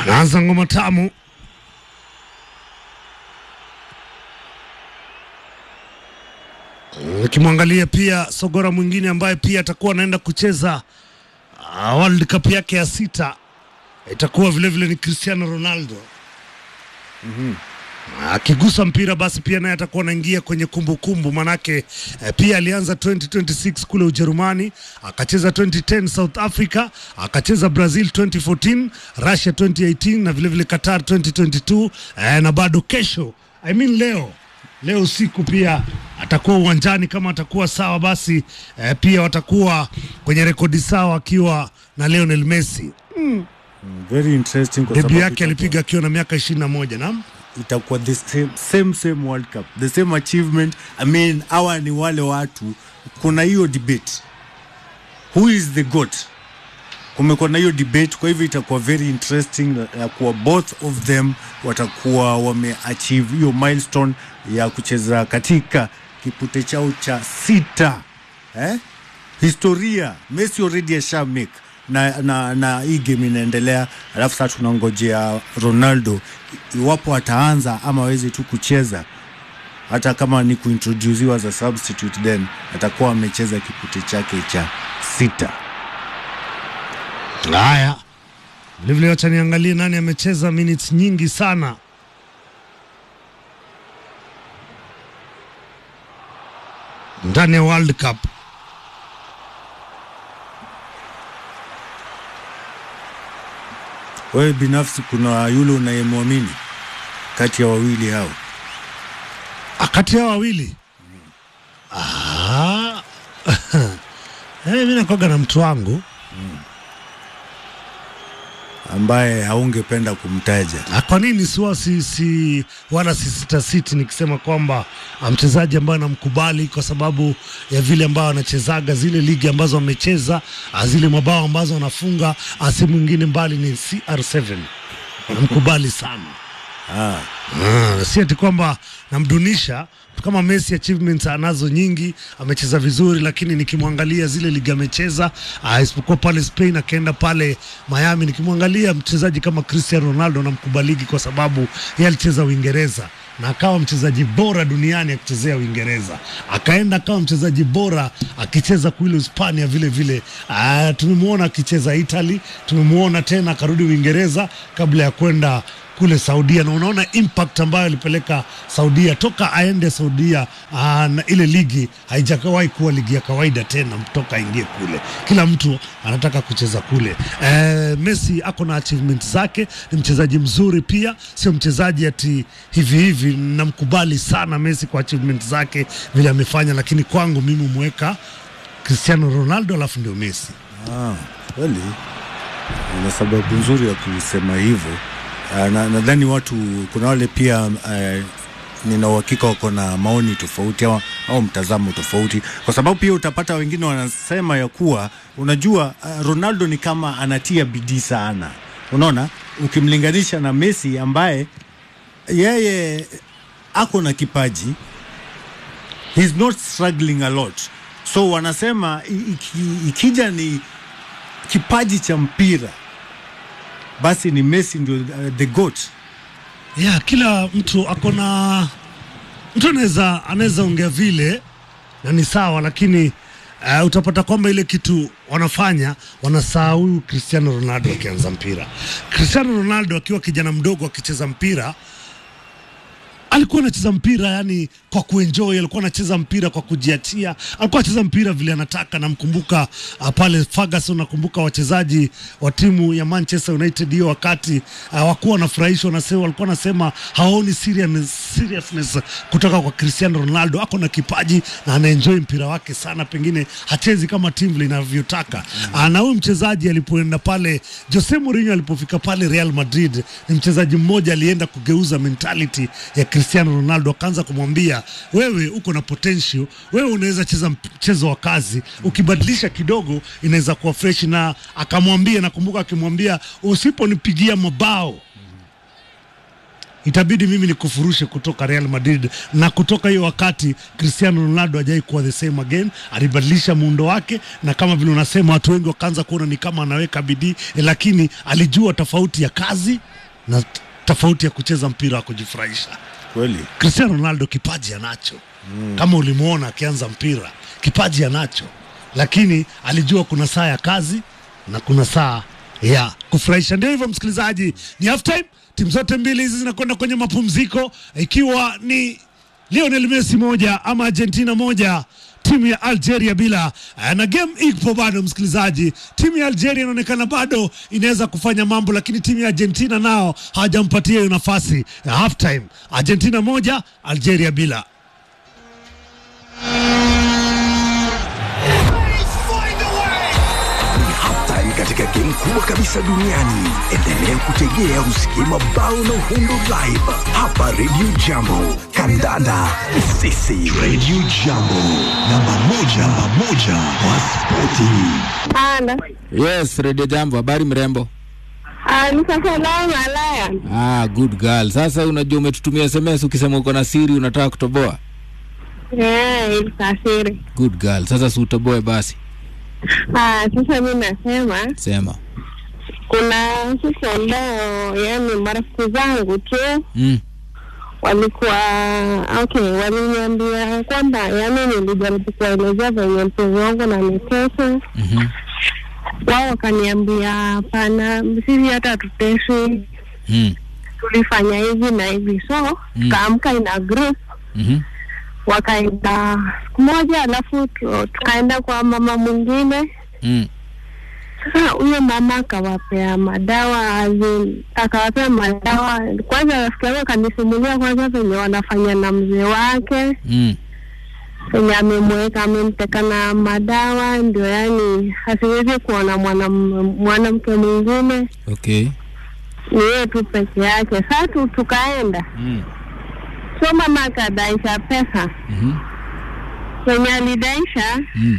anaanza ngoma tamu. Ukimwangalia pia Sogora mwingine ambaye pia atakuwa anaenda kucheza uh, World Cup yake ya sita itakuwa vile vile ni Cristiano Ronaldo akigusa mpira basi pia naye atakuwa anaingia kwenye kumbukumbu manake eh, pia alianza 2026 kule Ujerumani, akacheza 2010 South Africa, akacheza Brazil 2014, Russia 2018 na vile vile Qatar 2022 eh, na bado kesho I mean leo leo usiku pia atakuwa uwanjani kama atakuwa sawa basi eh, pia watakuwa kwenye rekodi sawa akiwa na Lionel Messi. Very interesting kwa Debi sababu yake itakuwa- alipiga akiwa na miaka 21 naam. itakuwa the same, same same World Cup the same achievement. I mean, hawa ni wale watu, kuna hiyo debate who is the goat. Kumekuwa na hiyo debate, kwa hivyo itakuwa very interesting ya kuwa both of them watakuwa wameachieve hiyo milestone ya kucheza katika kipute chao cha sita eh? Historia Messi already asha make na, na, na hii game inaendelea, alafu sasa tunangojea Ronaldo iwapo ataanza ama aweze tu kucheza, hata kama ni kuintroduciwa as a substitute, then atakuwa amecheza kipute chake cha sita. Haya, vilevile wacha niangalie nani amecheza minutes nyingi sana. ndani ya World Cup. Wewe binafsi, kuna yule unayemwamini kati ya wawili hao? Ah, kati ya wawili ah. hey, mi nakwaga na mtu wangu ambaye haungependa kumtaja? Ah, kwa nini siwa si, si wala si sita siti nikisema kwamba ah, mchezaji ambaye namkubali kwa sababu ya vile ambao anachezaga zile ligi ambazo amecheza ah, zile mabao ambazo anafunga ah, si mwingine mbali ni CR7 namkubali sana Ah, Ah, si ati kwamba namdunisha kama Messi achievements anazo nyingi, amecheza vizuri, lakini nikimwangalia zile ligi amecheza ah, isipokuwa pale Spain akaenda pale Miami, nikimwangalia mchezaji kama Cristiano Ronaldo namkubaliki kwa sababu yeye alicheza Uingereza na akawa mchezaji bora duniani akichezea Uingereza, akaenda akawa mchezaji bora akicheza kule Hispania vile vile. Ah, tumemwona akicheza Italy, tumemwona tena akarudi Uingereza kabla ya kwenda kule Saudia, na unaona impact ambayo alipeleka Saudia toka aende Saudia. Aa, na ile ligi haijawahi kuwa ligi ya kawaida tena, toka aingie kule, kila mtu anataka kucheza kule. E, Messi ako na achievement zake, ni mchezaji mzuri pia, sio mchezaji ati hivi hivi. Namkubali sana Messi kwa achievement zake vile amefanya, lakini kwangu mimi mweka Cristiano Ronaldo alafu ndio Messi. ah, kweli una sababu nzuri ya kusema hivyo. Ah, na nadhani watu kuna wale pia eh, nina uhakika wako na maoni tofauti au, au mtazamo tofauti, kwa sababu pia utapata wengine wanasema ya kuwa unajua, uh, Ronaldo ni kama anatia bidii sana, unaona, ukimlinganisha na Messi ambaye yeye ako na kipaji he's not struggling a lot, so wanasema i- iki, ikija ni kipaji cha mpira basi ni Messi ndio uh, the goat. ya kila mtu ako na mtu anaweza anaweza ongea vile na ni sawa, lakini uh, utapata kwamba ile kitu wanafanya wanasahau huyu Cristiano Ronaldo akianza mpira. Cristiano Ronaldo akiwa kijana mdogo akicheza mpira alikuwa anacheza mpira yani kwa kuenjoy, alikuwa anacheza mpira kwa kujiachia, alikuwa anacheza mpira vile anataka. Namkumbuka uh, pale Ferguson, nakumbuka wachezaji wa timu ya Manchester United hiyo wakati uh, wakuwa wanafurahishwa, wanasema walikuwa wanasema hawaoni serious, seriousness kutoka kwa Cristiano Ronaldo. Ako na kipaji na anaenjoy mpira wake sana, pengine hachezi kama timu vile inavyotaka mm. na huyu mchezaji alipoenda pale, Jose Mourinho alipofika pale Real Madrid, ni mchezaji mmoja alienda kugeuza mentality ya Cristiano Ronaldo, akaanza kumwambia wewe uko na potential, wewe unaweza cheza mchezo wa kazi, ukibadilisha kidogo inaweza kuwa fresh. Na akamwambia, nakumbuka akimwambia, usiponipigia mabao itabidi mimi nikufurushe kutoka Real Madrid. Na kutoka hiyo wakati Cristiano Ronaldo hajai kuwa the same again, alibadilisha muundo wake, na kama vile unasema, watu wengi wakaanza kuona ni kama anaweka bidii eh, lakini alijua tofauti ya kazi na t- tofauti ya kucheza mpira wa kujifurahisha. kweli Cristiano Ronaldo kipaji anacho mm. kama ulimwona akianza mpira, kipaji anacho, lakini alijua kuna saa ya kazi na kuna saa ya kufurahisha. Ndio hivyo, msikilizaji, ni half time. Timu zote mbili hizi zinakwenda kwenye mapumziko, ikiwa ni Lionel Messi moja ama Argentina moja timu ya Algeria bila eh, na game ipo bado msikilizaji. Timu ya Algeria inaonekana bado inaweza kufanya mambo, lakini timu ya Argentina nao hawajampatia hiyo nafasi ya half time. Argentina moja Algeria bila. Ni halftime katika game kubwa kabisa duniani. Endelea kutegea usikie mabao na uhundo live hapa Radio Jambo. Kandanda sisi Radio Jambo, namba moja, namba moja kwa spoti. Ana. Yes, Radio Jambo, habari mrembo. Ah, ni sasa lao malaya. Ah, good girl. Sasa unajua umetutumia SMS ukisema uko na siri unataka kutoboa. Eh, ilisafiri. Good girl. Sasa si utoboe basi. Ah, sasa mimi nasema Sema. kuna siku ambao yani marafiki zangu tu Mm. walikuwa okay, waliniambia kwamba yani nilijaribu kuwaelezea venye mpenzi wangu nanitesa Mhm. wao wakaniambia hapana, sisi hata hatuteswi, Mm. tulifanya hivi na hivi, so Mm. tukaamka ina group Mhm. wakaenda siku moja, alafu tu- tukaenda kwa mama mwingine. Mm. Sasa huyo mama akawapea madawa azin, akawapea madawa kwanza. Rafiki yangu akanisimulia kwanza venye wanafanya na mzee wake Mm. venye amemweka amemteka na madawa, ndio yani asiwezi kuona mwanam- mwanamke mwingine, Okay. ni yeye tu peke yake. Sasa tu tukaenda, Mm. so mama akadaisha pesa Mhm. venye alidaisha Mm.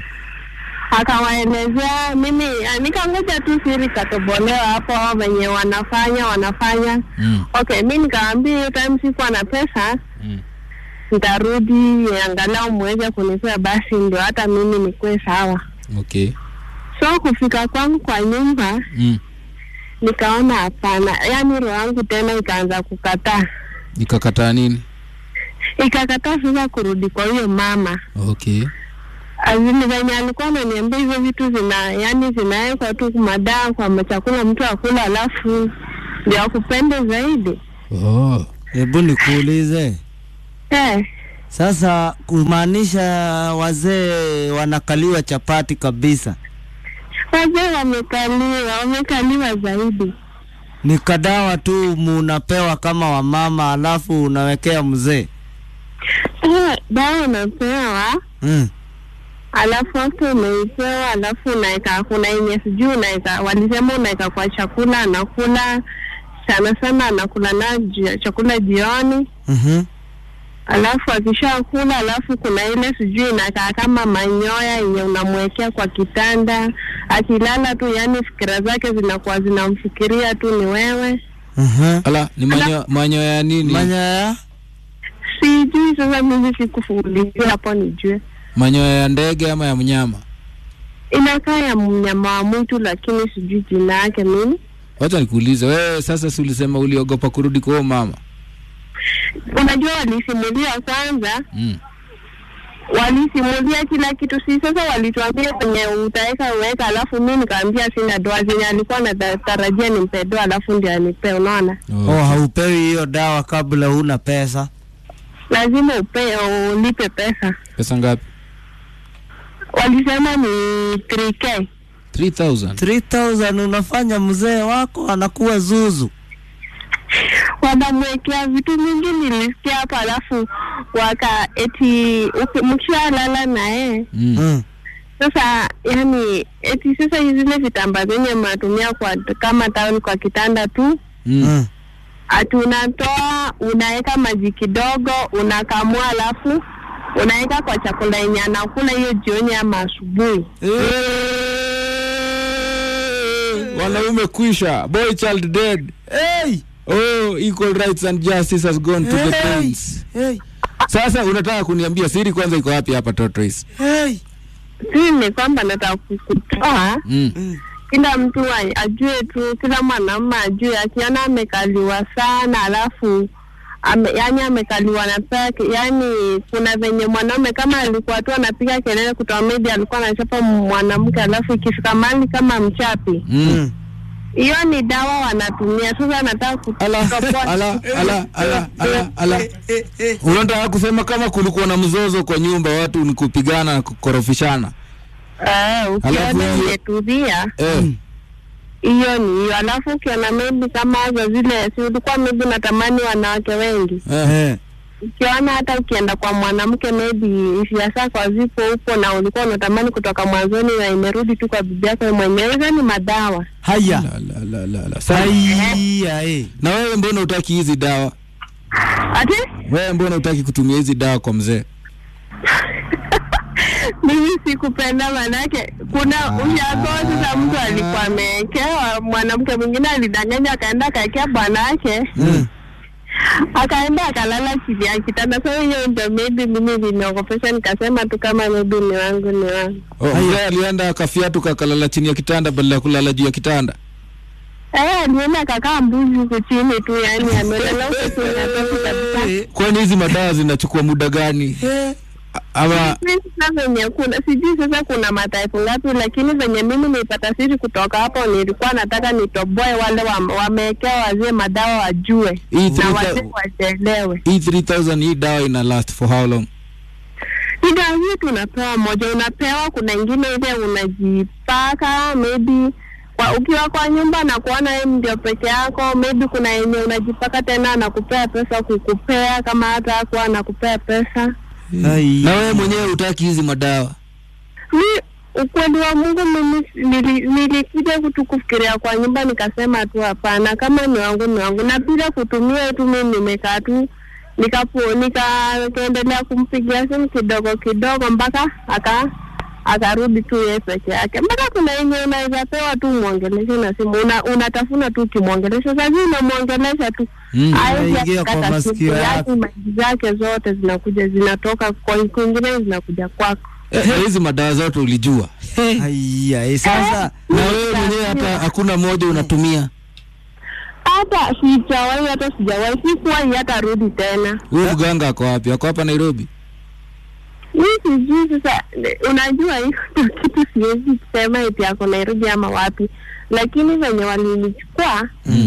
akawaelezea mimi ah, nikangoja tu siri katobolewa hapo venye wanafanya wanafanya Mm. okay mi nikaambia hiyo time sikuwa na pesa Mm. nitarudi angalau muweze kunipea basi ndio hata mimi nikuwe sawa Okay. so kufika kwangu kwa nyumba Mm. nikaona hapana yaani roho yangu tena ikaanza kukataa Nikakataa nini? ikakataa sasa kurudi kwa huyo mama Okay. azini venye alikuwa ananiambia hizo vitu zina yani zinawekwa tu madawa kwa chakula mtu akula alafu ndio akupende zaidi Oh. Hebu nikuulize eh, sasa, kumaanisha wazee wanakaliwa chapati kabisa, wazee wamekaliwa wamekaliwa zaidi ni kadawa tu munapewa kama wamama, alafu unawekea mzee eh, dawa unapewa mm. alafu after umeipewa alafu unaweka kuna yenye sijui unaweka walisema unaweka kwa chakula anakula sana sana anakula na ji- chakula jioni mm alafu akishakula alafu kuna ile sijui inakaa kama manyoya yenye unamwekea kwa kitanda akilala tu yani fikira zake zinakuwa zinamfikiria tu ni wewe Ala, ni manyo manyo ya nini? Manyaya sijui sasa mimi sikufuulizia hapo nijue Manyoya ya ndege ama ya mnyama? inakaa ya mnyama wa mwitu lakini sijui jina yake mimi Wacha nikuulize wewe, sasa si ulisema uliogopa kurudi kwa huyo mama? unajua walisimulia kwanza Mm. walisimulia kila kitu si sasa walituambia kwenye utaweka uweka alafu mi nikaambia sina doa zenye alikuwa natarajia nimpe doa alafu ndio anipe unaona Oh. oh, haupewi hiyo dawa kabla huna pesa lazima upe ulipe pesa Pesa ngapi? walisema ni 3k 3000. 3000 unafanya mzee wako anakuwa zuzu wanamwekea vitu mingi nilisikia hapo alafu waka eti uki- mkishalala naye Mm. mm. sasa yani eti sasa zile vitamba zenye mnatumia kwa kama tawel kwa kitanda tu Mm. Mm. ati unatoa unaweka maji kidogo unakamua alafu unaweka kwa chakula yenye anakula hiyo jioni ama asubuhi Wanaume kwisha. Boy child dead. hey! Oh, equal rights and justice has gone to the Hey! prince. Hey! Sasa unataka kuniambia siri kwanza iko wapi hapa Tortoise? Hey! si ni kwamba nataka ku- kutoa Mm. kila mtu a- ajue tu, kila mwanaume ajue, akiona amekaliwa sana alafu ame, yani amekaliwa na peke, yani kuna venye mwanaume kama alikuwa tu anapiga kelele kutoa maybe alikuwa anachapa mwanamke, alafu ikifika mahali kama mchapi, Mm. hiyo ni dawa wanatumia. Sasa nataka Ala, kutoboa ala, ala, ala, ala, ala. Unataka kusema kama kulikuwa na mzozo kwa nyumba, watu ni kupigana na kukorofishana? Eh, Alafu ukiona hiyo- imetulia Eh. hiyo ni hiyo, alafu ukiona maybe kama za zile, si ulikuwa maybe unatamani wanawake wengi Eh. Eh. ukiona hata ukienda kwa mwanamke maybe hisia zako hazipo huko na ulikuwa unatamani kutoka mwanzoni na imerudi tu kwa bibi yako mwenyewe, hizo ni madawa. Haya. La, la, la, la, la. Sasa, Haya, eh. na wewe mbona utaki hizi dawa? Ati Wewe mbona utaki kutumia hizi dawa kwa mzee? mimi sikupenda, manake kuna ushago. Sasa mtu alikuwa amewekewa, mwanamke mwingine alidanganya, akaenda akaekea bwanake Mm. akaenda akalala chini ya kitanda. Sasa hiyo ndio maybe mimi limeogopesha, nikasema tu kama maybe ni wangu ni wangu. Oh, mzee alienda akafiatu kakalala chini ya kitanda badala ya kulala juu ya kitanda. Eh, alienda akakaa mbuzi huku chini tu, yani amelala huku chini ya tofu kabisa. Kwani hizi madawa zinachukua muda gani? A- Ama Mimi sasa venye kuna sijui sasa kuna mataifa ngapi, lakini venye mimi nilipata siri kutoka hapo, nilikuwa nataka nitoboe wale wa- wamewekewa wazee madawa wajue Hii na three wazee thou- wajielewe. hii 3000 hii dawa ina last for how long? Ila hii tunapewa moja, unapewa kuna ingine ile unajipaka maybe kwa ukiwa kwa nyumba na kuona wewe ndio peke yako, maybe kuna yenye unajipaka tena anakupea pesa kukupea, kama hata hakuwa anakupea pesa. Haya. Na wewe mwenyewe utaki hizi madawa? mi ukweli wa Mungu mimi nili- nilikuja kutu kufikiria kwa nyumba nikasema tu hapana, kama ni wangu ni wangu, na bila kutumia tu mimi nimekaa tu nikapo nikaendelea kumpigia simu kidogo kidogo mpaka aka akarudi tu yeye peke yake, mpaka kuna yenye unaweza pewa tu mwongeleshe na simu una, unatafuna tu ukimwongelesha, sasa unamwongelesha tu Mm. Hawezi Inaingia kwa akakata masikio simu yako. yake, maji zake zote zinakuja zinatoka kwa kwingine zinakuja kwako. Eh, na hizi madawa zote ulijua? Haya, eh. Sasa Na wewe mwenyewe hata hakuna moja unatumia? hata sijawahi hata sijawahi sikuwahi hata rudi tena Huyo mganga ako wapi? Ako hapa Nairobi? mi sijui sasa ne- unajua hiyo ndio kitu siwezi kusema eti ako nairobi ama wapi lakini venye walinichukua Mm.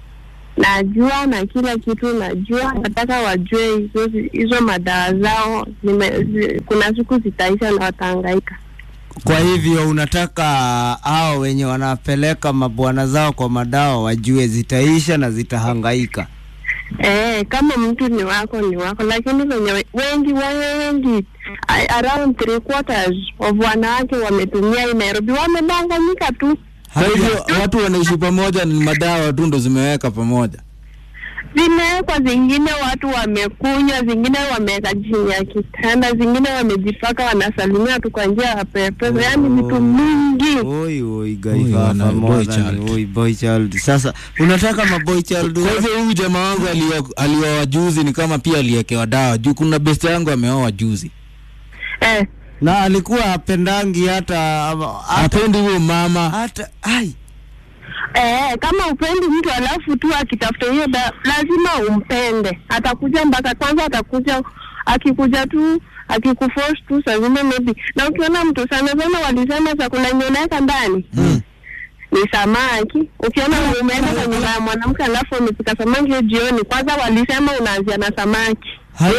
najua na kila kitu najua nataka wajue hizo hizo madawa zao zime, zi, kuna siku zitaisha na watahangaika kwa hivyo unataka hao wenye wanapeleka mabwana zao kwa madawa wajue zitaisha na zitahangaika. Eh, kama mtu ni wako ni wako, lakini venye we- wengi wengi a- around three quarters of wanawake wametumia hii Nairobi wamedanganyika tu, Kwa hivyo watu wanaishi pamoja, ni madawa tu ndo zimeweka pamoja. zimewekwa zingine, watu wamekunywa, zingine wameweka chini ya kitanda, zingine wamejipaka, wanasalimia tu kwa njia ya pepe, yaani vitu mingi. Oi, oi, Oi, gaifa wana- boy more than- child. oi, boy child. Sasa unataka maboy child Kwa hivyo huyu jamaa wangu alio- alioa juzi ni kama pia aliekewa dawa juu kuna best yangu ameoa juzi. Eh, na alikuwa apendangi hata ama- hata Hapendi huyo mama. hata ai Eh, kama upendi mtu alafu tu akitafuta hiyo da, lazima umpende. Atakuja mpaka kwanza, atakuja akikuja tu akikuforce tu saa zingine maybe. Na ukiona mtu sana sana, walisema chakula yenye unaweka ndani Mm. ni samaki. Ukiona umeenda kwa nyumba ya mwanamke alafu umepika samaki hiyo jioni, kwanza walisema unaanzia na samaki. hai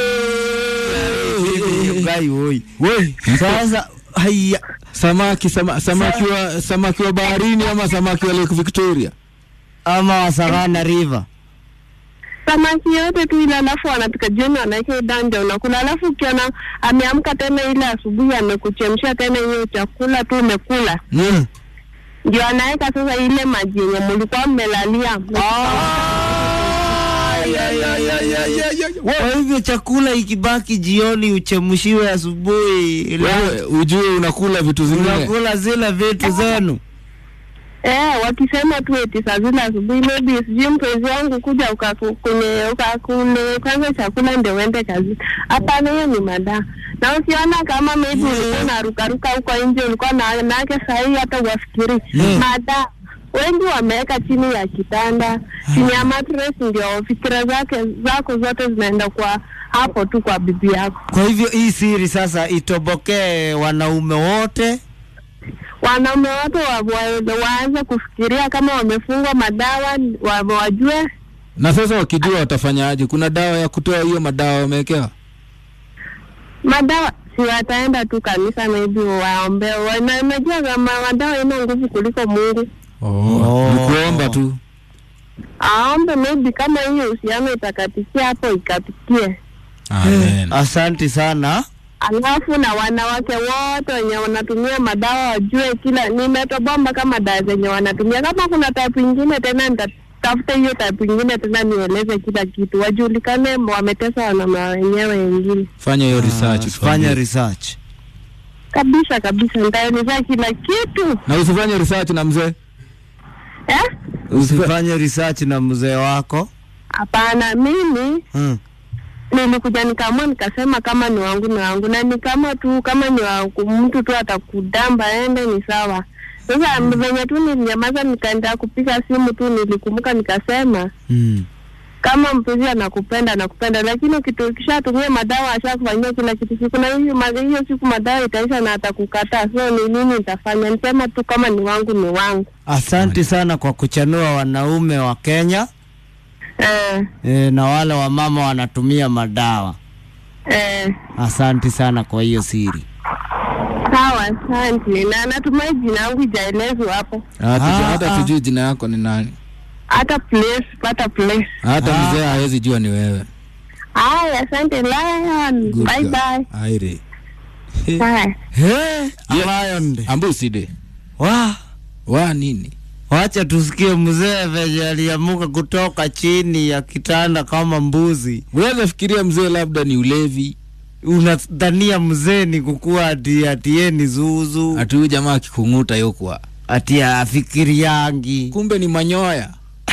gai oi We, sasa haya samaki sama, samaki wa samaki wa baharini ama samaki wa Lake Victoria. ama wasagana river samaki yote tu ile, alafu wanapika jioni, wanaweka dande unakula, alafu ukiona ameamka tena ile asubuhi amekuchemsha tena hiyo chakula tu umekula Mm. ndio anaweka sasa ile maji yenye mlikuwa mmelalia. kwa hivyo chakula ikibaki jioni uchemshiwe asubuhi Wewe ujue unakula vitu zingine. unakula zile vitu zenu Eh, wakisema tu eti saa zile asubuhi maybe sijui mpenzi wangu kuja ukaku- kwenye ukakule kwanza chakula ndio uende kazi. Hapana, hiyo ni madaa. Na ukiona kama maybe ulikuwa unarukaruka huko nje ulikuwa na nake sahii hata uwafikiri madaa wengi wameweka chini ya kitanda chini ya mattress, ndio fikira zake zako zote zinaenda kwa hapo tu kwa bibi yako. Kwa hivyo hii siri sasa itobokee wanaume wote. Wanaume wote wa, wa, waanze kufikiria kama wamefungwa madawa wa, wajue Na sasa wakijua watafanyaje? Kuna dawa ya kutoa hiyo madawa wamewekewa? madawa si wataenda tu kanisa maybe waombe. Wana- Unajua kama madawa ina nguvu kuliko Mungu, Oh. Ni kuomba tu. aombe maybe kama hiyo uhusiano itakatikia hapo ikatikie. Amen. Asanti sana. Alafu na wanawake wote wenye wanatumia madawa wajue kila nimetobomba kama dawa zenye wanatumia. Kama kuna type ingine tena nitatafuta hiyo type ingine tena nieleze kila kitu, wajulikane wametesa wanaume wenyewe wengine. Fanya hiyo research. Fanya tuambie. research. Kabisa kabisa, nitaeleza kila kitu Na usifanye research na mzee. eh? Usifanye research na mzee wako. Hapana, mimi Hmm. nilikuja nikaamua nikasema kama ni wangu ni wangu, na ni kama tu kama ni wa mtu tu atakudamba ende ni sawa. Sasa venye tu nilinyamaza, nikaendelea kupiga simu tu, nilikumbuka nikasema Hmm. kama mpenzi anakupenda anakupenda, lakini ukitu- ukishatumia madawa ashakufanyia kila kitu, siku na hiyo ma- hiyo siku madawa itaisha na atakukataa. So ni nini nitafanya? Nisema tu kama ni wangu ni wangu. Asanti sana kwa kuchanua wanaume wa Kenya Eh, e, na wale wamama wanatumia madawa. eh, Asanti sana kwa hiyo siri. sawa, asante. Na natumai jina yangu ijaelezwa hapo, Hata Ah, hata ah. tujui jina yako ni nani. hata place pata place. Hata Ah. mzee hawezi jua ni wewe. Haya, asante Lion. Good Bye girl. bye. Aire. Haya. He, Yeah. Lion. Ambuside. Wa, Wa nini? wacha tusikie mzee venye aliamuka kutoka chini ya kitanda kama mbuzi. Unaweza fikiria mzee labda ni ulevi. Unadhania mzee ni kukua ati ati yeye ni zuzu Ati huyu jamaa akikung'uta yokwa. ati afikiriangi. Kumbe ni manyoya.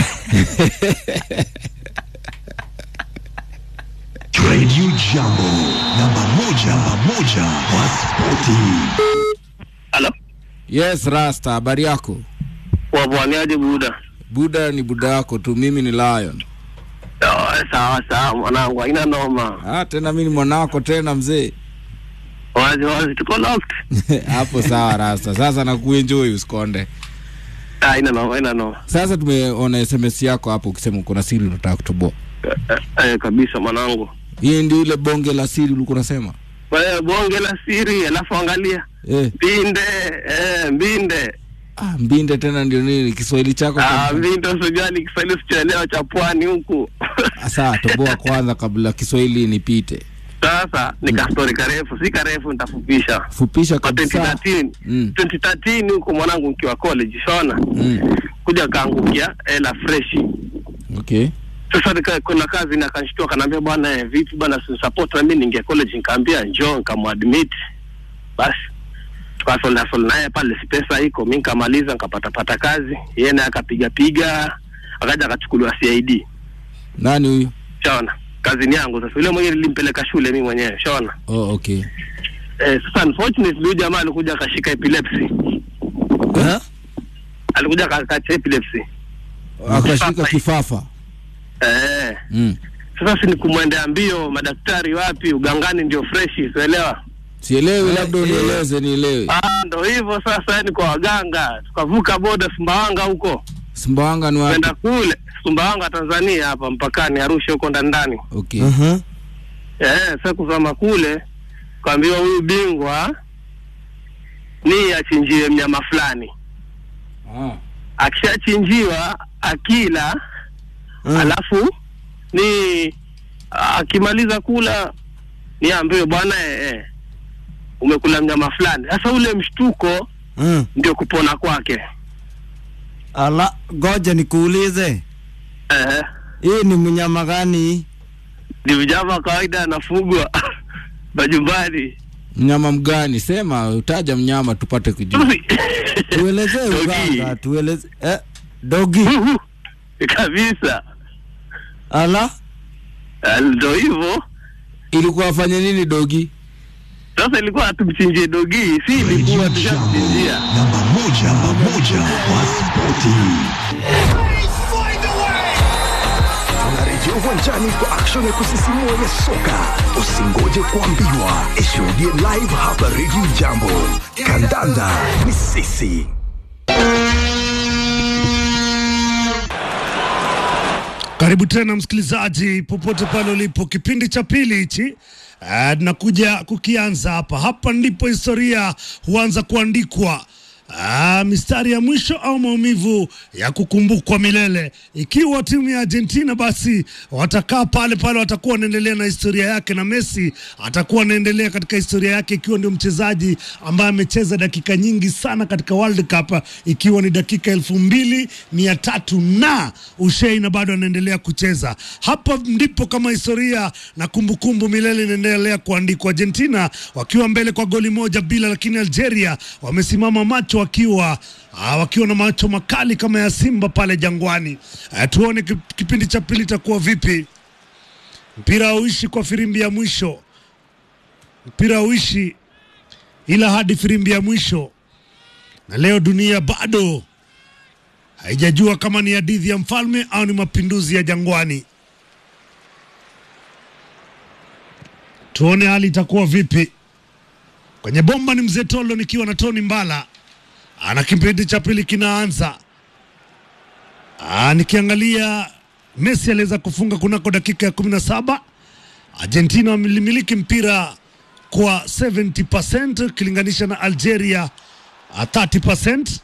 Radio Jambo, namba moja, namba moja kwa spoti. Halo, Yes, Rasta, habari yako? wabwaniaje Buda? Buda ni buda yako tu, mimi ni Lion. Oh, sawa sawa mwanangu, haina noma. Ah, tena mimi ni mwanako tena mzee. Wazi wazi, tuko locked. Hapo sawa Rasta. Sasa nakuenjoy usikonde. Ah, Haina noma, haina noma. Sasa tumeona SMS yako hapo ukisema uko na siri unataka kutoboa. Eh, eh, eh, kabisa mwanangu. Hii ndio ile bonge la siri ulikuwa unasema? Wewe bonge la siri, alafu angalia Eh, mbinde, eh, mbinde. ah, mbinde tena ndio nini Kiswahili chako? Ah, kwa- mbinde usijali Kiswahili sichoelewa cha pwani huku. Ah, Sawa, toboa kwanza kabla Kiswahili nipite. Sasa ni kastori karefu, si karefu nitafupisha. Fupisha Kwa kabisa. 2013, Mm. 2013 huko mwanangu nikiwa college, shona. Mm. Kuja kaangukia hela freshi. Okay. Sasa nika, kuna kazi na kanishtua kanambia bwana eh, vipi bwana si support na mimi ninge college nikaambia njoo nikamuadmit. Basi tukasolna solna naye pale si pesa iko mimi nikamaliza nikapata pata kazi yeye naye akapiga piga akaja akachukuliwa CID. Nani huyu? Shaona. Kazi ni yangu sasa. Yule mwenyewe nilimpeleka shule mimi mwenyewe. Shaona. Oh, okay. Eh, sasa unfortunately huyu jamaa alikuja akashika epilepsy. Eh? Alikuja akakacha epilepsy. Akashika kifafa. Eh. Mm. Sasa si ni kumwendea mbio madaktari wapi ugangani ndio freshi, sielewa. Sielewi, labda unieleze nielewe. Ah, ndo hivyo sasa, yani kwa waganga tukavuka boda Sumbawanga huko Sumbawanga ni wapi? kwenda kule Sumbawanga Tanzania, hapa mpakani Arusha huko ndani ndani. Okay. Mhm. Eh, sasa kuzama kule kaambiwa huyu bingwa ni achinjiwe mnyama fulani, Ah. akishachinjiwa akila Mm. alafu ni akimaliza kula niambiwe bwana eh, eh, umekula mnyama fulani. Sasa ule mshtuko Mm. ndio kupona kwake. Ala, goja nikuulize, Eh, hii ni mnyama gani? ni mnyama wa kawaida anafugwa majumbani. Mnyama mgani? Sema, utaja mnyama tupate kujua. tuelezee Dogi. uganga tueleze eh, dogi kabisa ala Ah, ndo hivyo Ilikuwa afanye nini dogi? sasa ilikuwa tumchinjie dogi si ilikuwa tushamchinjia namba moja namba moja kwa spoti tunarejea uwanjani kwa action ya kusisimua ya soka usingoje kuambiwa ishuhudie live hapa redio jambo kandanda ni sisi Karibu tena msikilizaji, popote pale ulipo, kipindi cha pili hichi Ah, tunakuja kukianza hapa. Hapa ndipo historia huanza kuandikwa. Ah, mistari ya mwisho au maumivu ya kukumbukwa milele. Ikiwa timu ya Argentina basi watakaa pale pale, watakuwa wanaendelea na historia yake, na Messi atakuwa anaendelea katika historia yake, ikiwa ndio mchezaji ambaye amecheza dakika nyingi sana katika World Cup, ikiwa ni dakika elfu mbili mia tatu na ushei, na bado anaendelea kucheza. Hapa ndipo kama historia na kumbukumbu milele inaendelea kuandikwa. Argentina wakiwa mbele kwa goli moja bila, lakini Algeria wamesimama macho wakiwa ah, wakiwa na macho makali kama ya simba pale Jangwani. Ah, tuone kip- kipindi cha pili itakuwa vipi. Mpira hauishi kwa firimbi ya mwisho, mpira hauishi ila hadi firimbi ya mwisho, na leo dunia bado haijajua kama ni hadithi ya mfalme au ni mapinduzi ya Jangwani. Tuone hali itakuwa vipi. Kwenye bomba ni mzee Tolo nikiwa na Tony Mbala. Ana kipindi cha pili kinaanza. Ah, nikiangalia Messi aliweza kufunga kunako dakika ya 17. Argentina wamelimiliki mpira kwa 70% ukilinganisha na Algeria ah, 30%.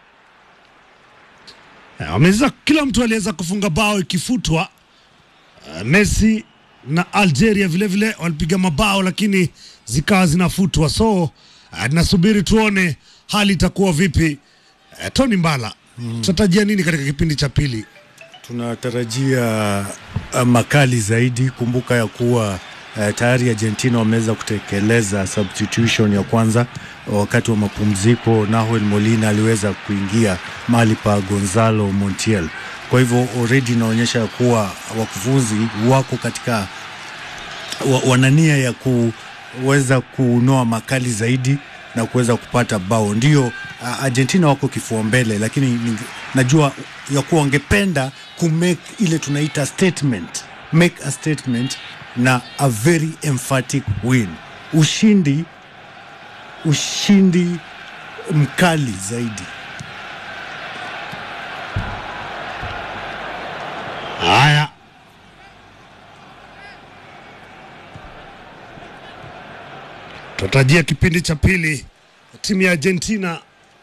Eh, Wameweza, kila mtu aliweza kufunga bao ikifutwa. Uh, Messi na Algeria vile vile walipiga mabao lakini zikawa zinafutwa, so uh, tunasubiri tuone hali itakuwa vipi. Uh, Tony Mbala, tunatarajia nini katika kipindi cha pili? tunatarajia uh, makali zaidi. Kumbuka ya kuwa uh, tayari Argentina wameweza kutekeleza substitution ya kwanza wakati wa mapumziko. Nahuel Molina aliweza kuingia mahali pa Gonzalo Montiel. Kwa hivyo already inaonyesha ya kuwa wakufunzi wako katika wa, wana nia ya kuweza kunoa makali zaidi na kuweza kupata bao. Ndio uh, Argentina wako kifua mbele, lakini ninge- najua ya kuwa wangependa kumake ile tunaita statement, make a statement na a very emphatic win, ushindi ushindi mkali zaidi. Haya, tunatarajia kipindi cha pili timu ya Argentina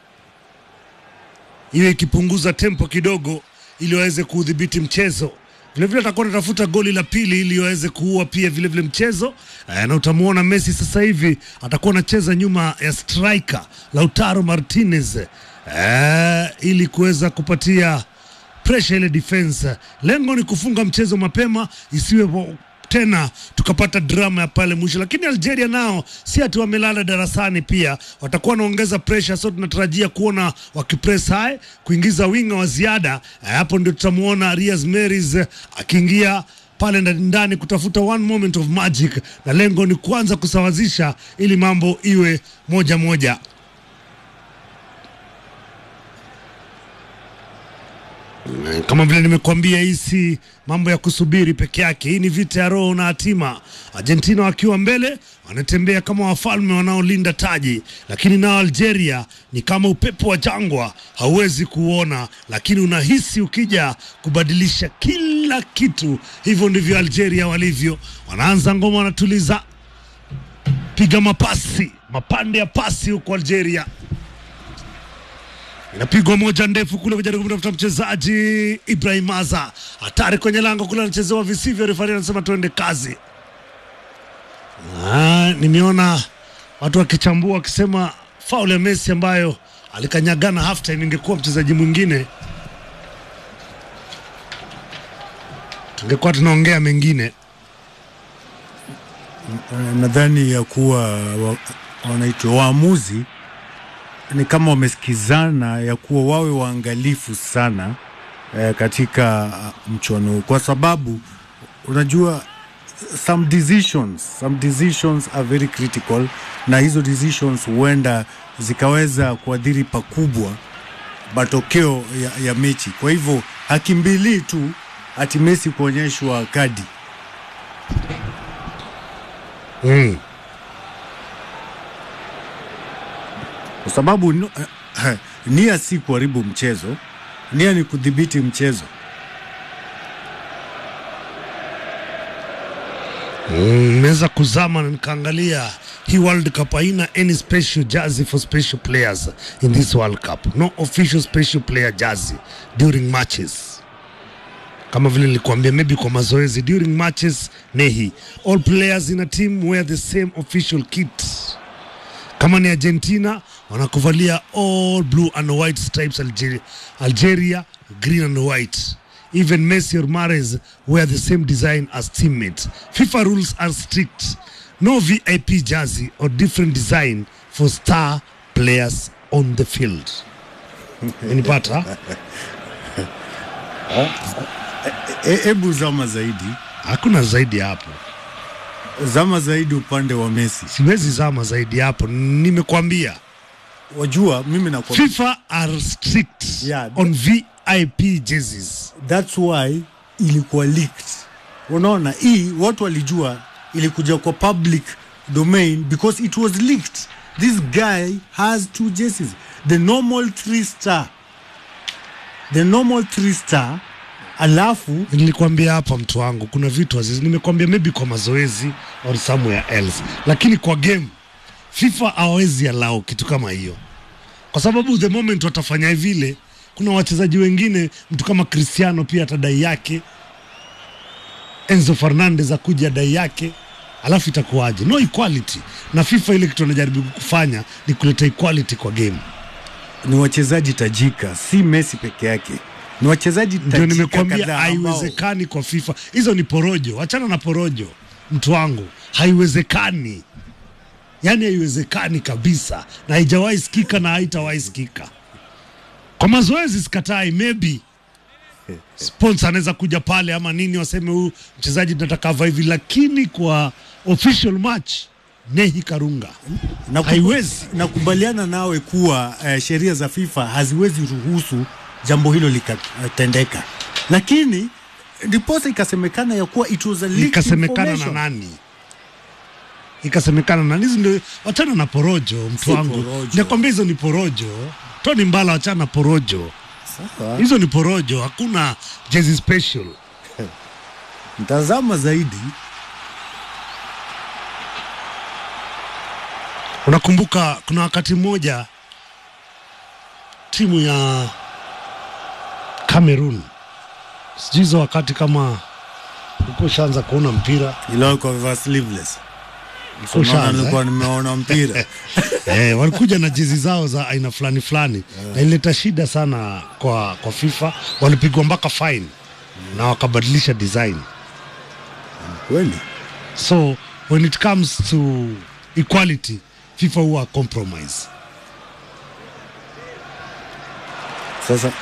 iwe ikipunguza tempo kidogo ili waweze kuudhibiti mchezo. Vilevile atakuwa anatafuta goli la pili ili waweze kuua pia vilevile mchezo eh, na utamwona Messi sasa hivi atakuwa anacheza nyuma ya striker Lautaro Martinez eh, ili kuweza kupatia pressure ile defense. Lengo ni kufunga mchezo mapema, isiwe wa- tena tukapata drama ya pale mwisho. Lakini Algeria nao si ati wamelala darasani, pia watakuwa wanaongeza pressure, so tunatarajia kuona wakipress high, kuingiza winga wa ziada. Eh, Hapo ndio tutamuona Riyad Mahrez eh, akiingia pale ndani ndani kutafuta one moment of magic, na lengo ni kuanza kusawazisha ili mambo iwe moja moja. kama vile nimekuambia, hii si mambo ya kusubiri peke yake. Hii ni vita ya roho na hatima. Argentina wakiwa mbele wanatembea kama wafalme wanaolinda taji, lakini nao Algeria ni kama upepo wa jangwa, hauwezi kuona, lakini unahisi ukija kubadilisha kila kitu. Hivyo ndivyo Algeria walivyo. Wanaanza ngoma, wanatuliza, piga mapasi, mapande ya pasi huko Algeria inapigwa moja ndefu kule kujaribu kumtafuta mchezaji Ibrahim Aza, hatari kwenye lango kule, anachezewa visivyo. Refari anasema tuende kazi. Ah, nimeona watu wakichambua wakisema faul ya Messi ambayo alikanyagana half time, ingekuwa mchezaji mwingine tungekuwa tunaongea mengine. Eh, nadhani ya kuwa wa, wanaitwa waamuzi ni kama wamesikizana ya kuwa wawe waangalifu sana eh, katika uh, mchuano huu kwa sababu unajua some decisions some decisions are very critical na hizo decisions huenda zikaweza kuadhiri pakubwa matokeo ya, ya mechi kwa hivyo hakimbilii tu ati Messi kuonyeshwa kadi mm. kwa sababu no, eh, nia si kuharibu mchezo nia ni kudhibiti mchezo nimeweza kuzama na nikaangalia hii World Cup haina any special jersey for special players in this World Cup. No official special player jersey during matches. Kama vile nilikuambia, maybe kwa mazoezi during matches, nehi all players in a team wear the same official kit. Kama ni Argentina wanakuvalia all blue and white stripes Algeria, Algeria green and white. Even Messi or Mahrez wear the same design as teammates. FIFA rules are strict. No VIP jersey or different design for star players on the field. Unipata? E- hebu zama zaidi Hakuna zaidi ya hapo. zama zaidi upande wa Messi Siwezi zama zaidi ya hapo. Nimekwambia wajua mimi na FIFA are strict Yeah. on VIP jerseys. that's why ilikuwa leaked unaona hii watu walijua ilikuja kwa public domain because it was leaked this guy has two jerseys the normal three star the normal three star alafu nilikwambia hapa mtu wangu kuna vitu azizi nimekwambia maybe kwa mazoezi or somewhere else lakini kwa game fifa hawawezi allow kitu kama hiyo kwa sababu the moment watafanya vile kuna wachezaji wengine mtu kama cristiano pia atadai yake enzo fernandez akuja dai yake alafu itakuwaje no equality na fifa ile kitu wanajaribu kufanya ni kuleta equality kwa game ni wachezaji tajika si Messi peke yake ni wachezaji ndio tajika nimekwambia kadhaa ambao- haiwezekani kwa FIFA. Hizo ni porojo, wachana na porojo, mtu wangu, haiwezekani. Yaani haiwezekani kabisa, na haijawahi sikika na haitawahi sikika. Kwa mazoezi sikatai, maybe sponsor anaweza kuja pale ama nini, waseme huyu mchezaji tunataka avae hivi, lakini kwa official match Nehi Karunga Naku- haiwezi. Nakubaliana nawe kuwa eh, sheria za FIFA haziwezi ruhusu jambo hilo likatendeka, lakini ndiposa ikasemekana ya kuwa it was a leaked ikasemekana na information. nani ikasemekana na hizi ndio wachana na porojo mtu Si wangu porojo. nakwambia hizo ni porojo toni mbala wachana na porojo Sawa. hizo ni porojo hakuna jezi special Mtazama zaidi unakumbuka kuna wakati mmoja timu ya Cameroon sijui hizo wakati kama ulikuwa ushaanza kuona mpira ilo kwa vivaa sleeveless. ulikuwa Unaona ushaanza, nilikuwa nimeona mpira eh, walikuja na jezi zao za aina fulani fulani na ilileta shida sana kwa, kwa FIFA. Walipigwa mpaka fine na wakabadilisha design. kweli. So when it comes to equality, FIFA huwa compromise. Sasa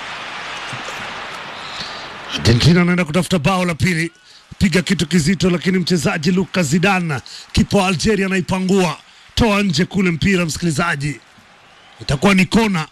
Argentina anaenda kutafuta bao la pili, piga kitu kizito, lakini mchezaji Lucas Zidane, kipa wa Algeria, anaipangua toa nje kule mpira, msikilizaji, itakuwa ni kona.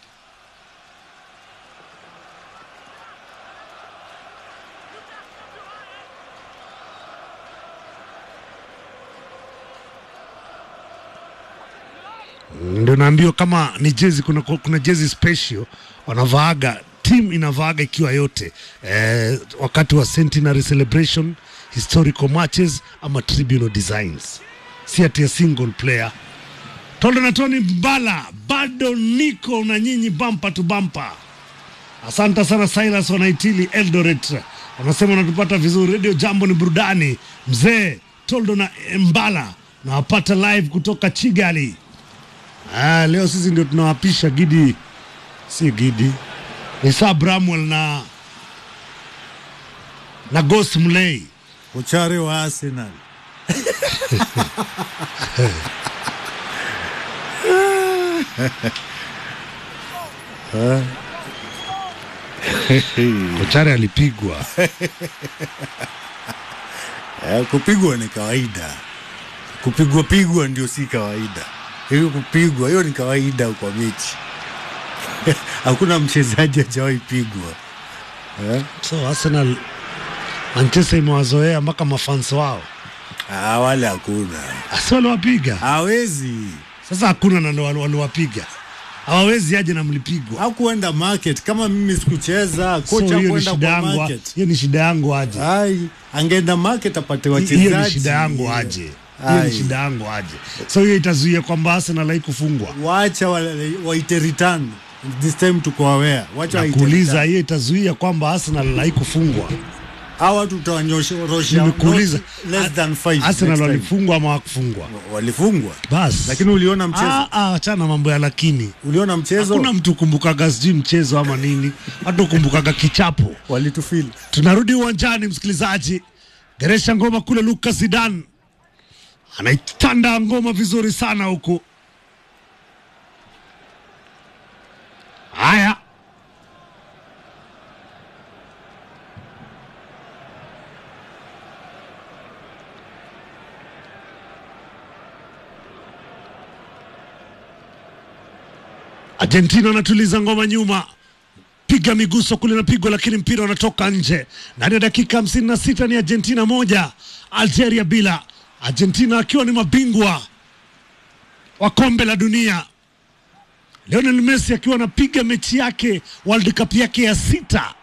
ndio naambiwa kama ni jezi kuna, kuna jezi special wanavaaga team inavaaga ikiwa yote eh, wakati wa centenary celebration historical matches ama tribunal designs si ati ya single player Toldo na Tony Mbala bado niko na nyinyi bampa tu bampa. Asante sana Silas wanaitili Eldoret, wanasema wanatupata vizuri. Radio Jambo ni burudani. Mzee Toldo na Mbala nawapata live kutoka Chigali. Ah, leo sisi ndio tunawapisha Gidi, si Gidi, ni Sir Bramwell na na Ghost Mlei. uchare wa Arsenal Kochare alipigwa Eh, kupigwa ni kawaida, kupigwa pigwa ndio si kawaida. Hiyo kupigwa hiyo ni kawaida kwa mechi. Hakuna mchezaji hajawahi pigwa eh? so Arsenal Manchester imewazoea mpaka mafans wao Ah, wale hakuna, asi waliwapiga hawezi sasa hakuna na ndo wali- waliwapiga hawawezi aje na mlipigwa hakuenda market. Kama mimi sikucheza, so kocha hiyo ni hakuenda shida kwa yangu market. hiyo ni shida yangu aje Ai, angeenda market apate Hi- wachezaji. hiyo ni shida yangu aje hiyo ni Ai. shida yangu aje so hiyo itazuia kwamba Arsenal haikufungwa Wacha wale- waite return this time, tuko aware. Wacha waite nakuuliza return. hiyo itazuia kwamba Arsenal haikufungwa Hawa watu tutawanyosha nimekuuliza less than five Arsenal next time. walifungwa ama hawakufungwa walifungwa, basi lakini uliona mchezo, Ah, ah, achana mambo ya lakini uliona mchezo hakuna mtu kumbukaga sijui mchezo ama nini hata kumbukaga kichapo walitufili tunarudi uwanjani msikilizaji geresha ngoma kule Lucas Zidane anaitanda ngoma vizuri sana huku haya Argentina anatuliza ngoma nyuma piga miguso kule napigwa, lakini mpira unatoka nje. Ndani ya dakika hamsini na sita ni Argentina moja Algeria bila. Argentina akiwa ni mabingwa wa kombe la dunia, Lionel Messi akiwa anapiga mechi yake World Cup yake ya sita.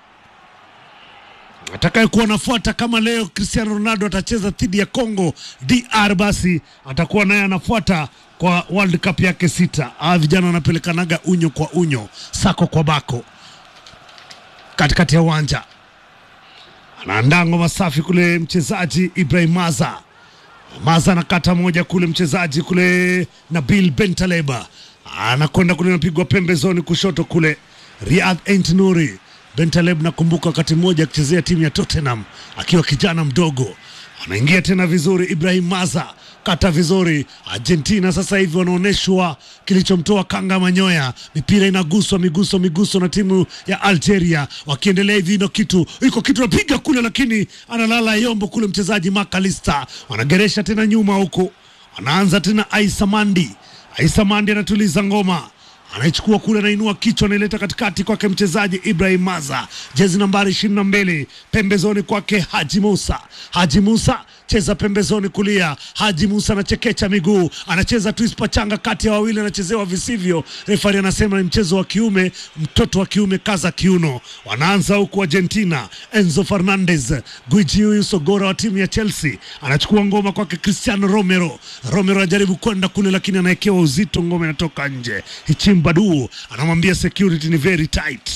Atakayekuwa anafuata kama leo Cristiano Ronaldo atacheza dhidi ya Congo DR, basi atakuwa naye anafuata kwa World Cup yake sita. Hawa vijana wanapelekanaga unyo kwa unyo, sako kwa bako katikati ya uwanja anaandaa ngoma safi kule mchezaji Ibrahim Maza. Maza anakata moja kule mchezaji kule Nabil Bentaleba anakwenda kule, napigwa pembezoni kushoto kule Riyad Ent Nuri. Bentaleb nakumbuka wakati mmoja akichezea timu ya Tottenham akiwa kijana mdogo, anaingia tena vizuri. Ibrahim Maza kata vizuri. Argentina sasa hivi wanaonyeshwa kilichomtoa kanga manyoya, mipira inaguswa miguso miguso na timu ya Algeria, wakiendelea hivi. Ino kitu iko kitu napiga kule, lakini analala yombo kule mchezaji Makalista, wanageresha tena nyuma huku, anaanza tena Aisa Mandi. Aisa Mandi anatuliza ngoma anaichukua kule, anainua kichwa, anaileta katikati kwake mchezaji Ibrahim Maza, jezi nambari ishirini na mbili, pembezoni kwake Haji Musa. Haji Musa cheza pembezoni kulia. Haji Musa anachekecha miguu, anacheza twist pachanga kati ya wawili, anachezewa visivyo. Refari anasema ni mchezo wa kiume, mtoto wa kiume kaza kiuno. Wanaanza huku Argentina, Enzo Fernandez, gwiji huyu sogora wa timu ya Chelsea anachukua ngoma kwake Cristiano Romero. Romero anajaribu kwenda kule, lakini anawekewa uzito, ngoma inatoka nje. Hichim Badu anamwambia security ni very tight.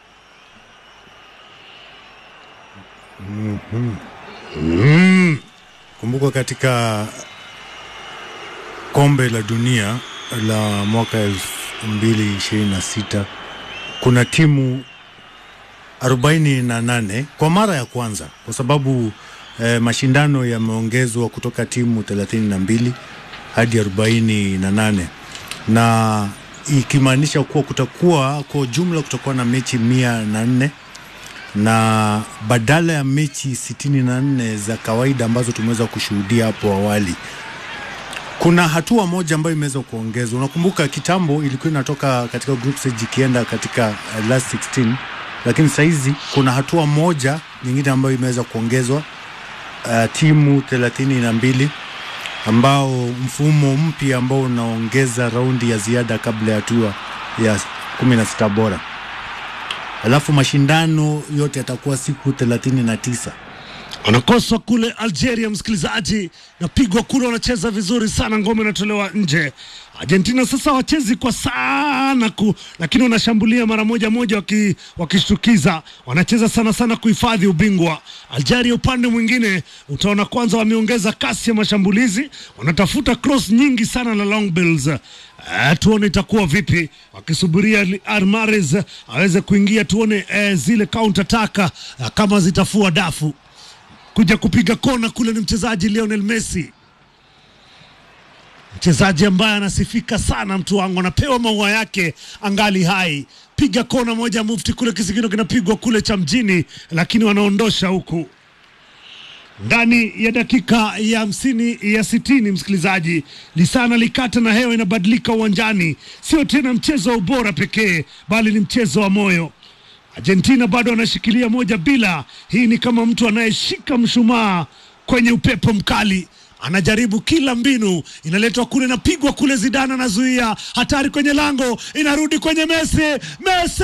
Kumbuka katika kombe la dunia la mwaka elfu mbili ishirini na sita kuna timu arobaini na nane kwa mara ya kwanza, kwa sababu eh, mashindano yameongezwa kutoka timu thelathini na mbili hadi arobaini na nane na ikimaanisha kuwa kutakuwa kwa jumla kutakuwa na mechi mia na nne na badala ya mechi sitini na nne za kawaida ambazo tumeweza kushuhudia hapo awali, kuna hatua moja ambayo imeweza kuongezwa. Unakumbuka kitambo ilikuwa inatoka katika group stage ikienda katika uh, last 16, lakini sahizi kuna hatua moja nyingine ambayo imeweza kuongezwa uh, timu thelathini na mbili ambao mfumo mpya ambao unaongeza raundi ya ziada kabla ya hatua ya kumi na sita bora alafu mashindano yote yatakuwa siku thelathini na tisa wanakoswa kule Algeria, msikilizaji, napigwa kule, wanacheza vizuri sana, ngome inatolewa nje. Argentina sasa wachezi kwa sana ku, lakini wanashambulia mara moja moja waki, wakishtukiza, wanacheza sana sana kuhifadhi ubingwa. Algeria upande mwingine utaona kwanza wameongeza kasi ya mashambulizi, wanatafuta cross nyingi sana na long balls. Uh, tuone itakuwa vipi wakisubiria Armares aweze kuingia, tuone uh, zile counter attack uh, kama zitafua dafu kuja kupiga kona kule ni mchezaji Lionel Messi. mchezaji ambaye anasifika sana, mtu wangu, anapewa maua yake angali hai. Piga kona moja mufti kule, kisigino kinapigwa kule cha mjini, lakini wanaondosha huku ndani ya dakika ya hamsini ya sitini msikilizaji, lisana likata na hewa inabadilika uwanjani. Sio tena mchezo wa ubora pekee, bali ni mchezo wa moyo. Argentina bado anashikilia moja bila. Hii ni kama mtu anayeshika mshumaa kwenye upepo mkali, anajaribu kila mbinu, inaletwa kule, inapigwa kule, Zidane anazuia, hatari kwenye lango, inarudi kwenye Messi, Messi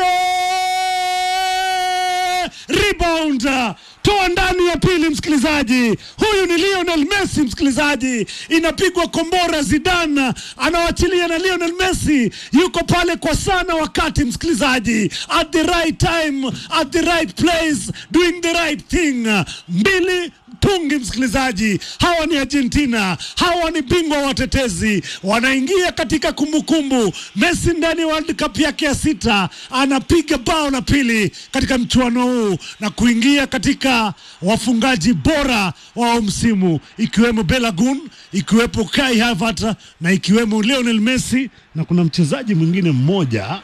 rebound toa ndani ya pili, msikilizaji. Huyu ni Lionel Messi, msikilizaji, inapigwa kombora. Zidane anawachilia na Lionel Messi yuko pale kwa sana wakati, msikilizaji, at the right time, at the right place, doing the right thing. mbili mtungi, msikilizaji. Hawa ni Argentina, hawa ni bingwa watetezi, wanaingia katika kumbukumbu. Messi ndani ya World Cup yake ya sita anapiga bao la pili katika mchuano huu na kuingia katika wafungaji bora wa msimu, ikiwemo Belagun, ikiwepo Kai Havertz na ikiwemo Lionel Messi, na kuna mchezaji mwingine mmoja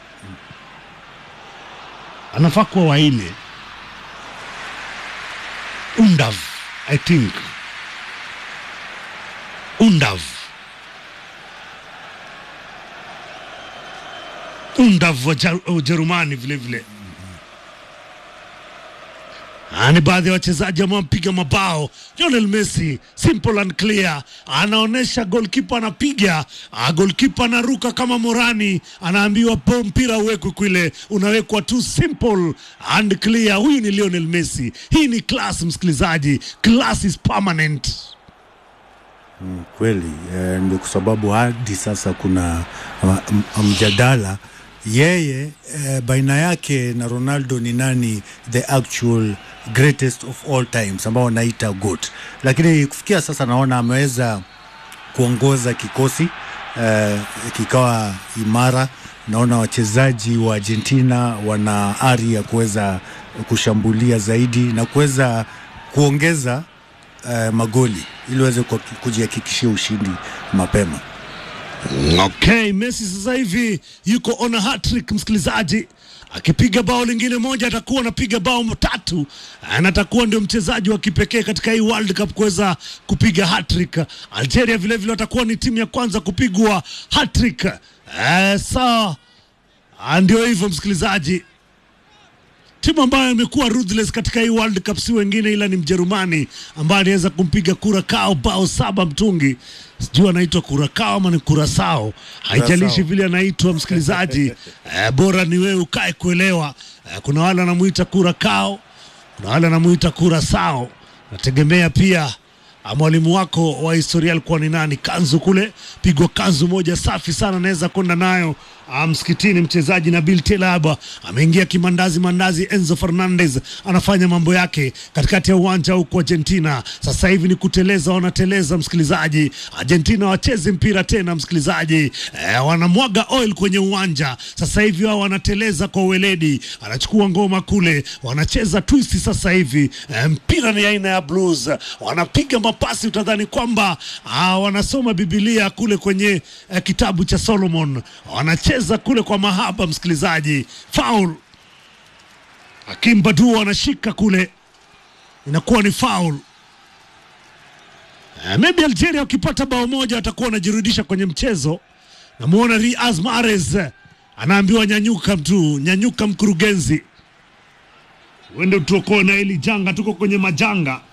anafaa kuwa waine Undav, I think Undav Undav wa Ja- wa Ujerumani vile vile. Ah, ni baadhi ya wachezaji ambao wamepiga mabao. Lionel Messi simple and clear, anaonyesha goalkeeper anapiga, ah, goalkeeper anaruka kama Morani, anaambiwa po mpira uwekwe kule, unawekwa tu simple and clear. Huyu ni Lionel Messi. Hii ni class, msikilizaji, class is permanent. kweli eh, ndio kwa sababu hadi sasa kuna ah, m- mjadala yeye eh, baina yake na Ronaldo ni nani the actual greatest of all times ambao wanaita GOAT, lakini kufikia sasa naona ameweza kuongoza kikosi eh, kikawa imara. Naona wachezaji wa Argentina wana ari ya kuweza kushambulia zaidi na kuweza kuongeza eh, magoli ili waweze kuhaki- kujihakikishia ushindi mapema. Okay, Messi sasa hivi yuko on a hat-trick msikilizaji, akipiga bao lingine moja atakuwa anapiga bao tatu na atakuwa ndio mchezaji wa kipekee katika hii World Cup kuweza kupiga hat-trick. Algeria vile vile watakuwa ni timu ya kwanza kupigwa hat-trick. Eh, sawa, Ah, ndio hivyo msikilizaji timu ambayo imekuwa ruthless katika hii World Cup si wengine ila ni Mjerumani ambaye aliweza kumpiga Curacao bao saba mtungi. Sijui anaitwa Curacao ama ni Curacao, haijalishi Curacao. vile anaitwa msikilizaji. eh, bora ni wewe ukae kuelewa. Eh, kuna wale wanamuita Curacao, kuna wale wanamuita Curacao, nategemea pia ah, mwalimu wako wa historia alikuwa ni nani? Kanzu kule, pigwa kanzu moja safi sana, anaweza kwenda nayo ah, msikitini. Mchezaji Nabil Telaba ameingia kimandazi mandazi. Enzo Fernandez anafanya mambo yake katikati ya uwanja huko Argentina. Sasa hivi ni kuteleza, wanateleza msikilizaji. Argentina wacheze mpira tena msikilizaji, eh, wanamwaga oil kwenye uwanja sasa hivi, wao wanateleza kwa uweledi, anachukua ngoma kule, wanacheza twist sasa hivi. Eh, mpira ni aina ya blues, wanapiga mapasi, utadhani kwamba ah, wanasoma Biblia kule kwenye eh, kitabu cha Solomon, wanacheza kule kwa mahaba msikilizaji. Foul, Hakim Badu anashika kule, inakuwa ni foul. Uh, maybe Algeria wakipata bao moja watakuwa wanajirudisha kwenye mchezo. Namuona Riaz Mahrez eh, anaambiwa nyanyuka, mtu nyanyuka, mkurugenzi, uende utuokoe na hili janga, tuko kwenye majanga.